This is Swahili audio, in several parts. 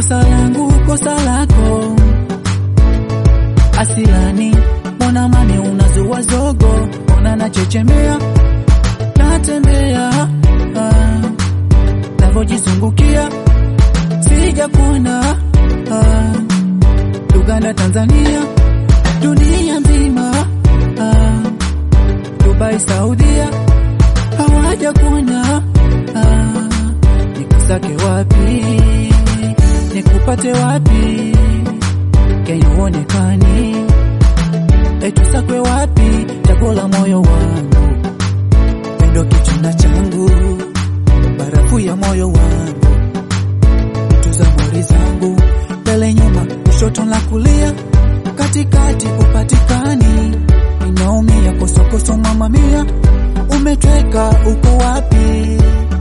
kosa langu kosa lako asilani mbona mane unazua zogo ona nachechemea natembea ah, navojizungukia sija kuona ah, Uganda Tanzania dunia nzima ah, Dubai Saudia hawaja kuona ah, nikusake wapi nikupate wapi Kenya uonekani etusakwe wapi chaguo la moyo wangu pendo kichuna changu barafu ya moyo wangu tuza mori zangu mbele nyuma kushoto na kulia katikati upatikani inaumia kosokoso mama mia umetweka uko wapi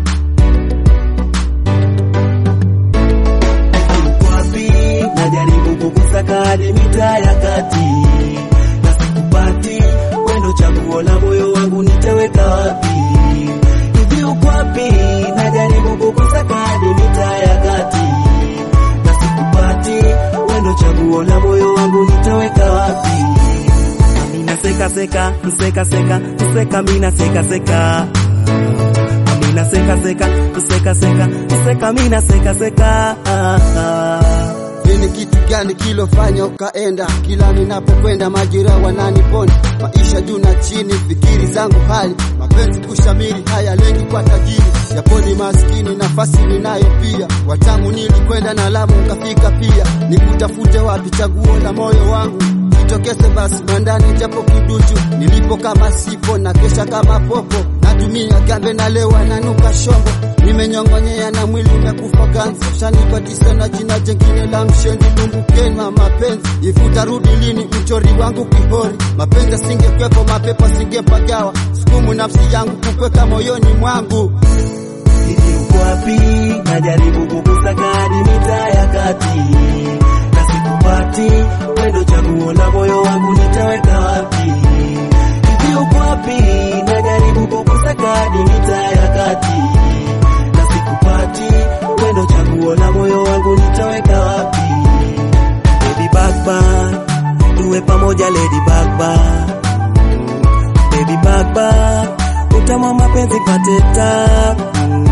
Uko wapi? Najaribu kukusaka hadi mitaa ya kati na sikupati. Wendo chaguo la moyo wangu nitaweka wapi? Hivi uko wapi? Najaribu kukusaka hadi mitaa ya kati na sikupati. Wendo chaguo la moyo wangu nitaweka wapi? Amina seka seka, seka seka, seka mina seka seka. Amina seka seka, seka seka, seka mina seka seka. Ah, ah. Ni kitu gani kilofanya ukaenda? Kila ninapokwenda majira wananiponda, maisha juu na chini, fikiri zangu hali mapenzi kushamiri, haya lengi kwa tajiri, japoni maskini, nafasi ninayo pia. Watamu nilikwenda na Lamu ukafika pia, nikutafute wapi chaguo la moyo wangu jitokeze basi mwandani japo kiduchu, nilipo kama sipo na kesha kama popo, natumia gambe na lewa nanuka shombo, nimenyongonyea na mwili umekufa ganzi, shanipatisha na jina jengine la mshendi lumbukeni wa mapenzi, ifuta rudi lini mchori wangu kihori, mapenzi asingekwepo mapepo singepagawa, sukumu nafsi yangu kukweka moyoni mwangu Hivi uko wapi? Najaribu kukusaka hadi mitaa ya kati na sikupati. Wendo chaguo la moyo wangu nitaweka wapi? Hivi uko wapi? Najaribu kukusaka hadi mitaa ya kati na sikupati. Wendo chaguo la moyo wangu nitaweka wapi? Baby Bagban, tuwe pamoja Lady Bagban. Baby Bagban, utamu wa mapenzi pate tabu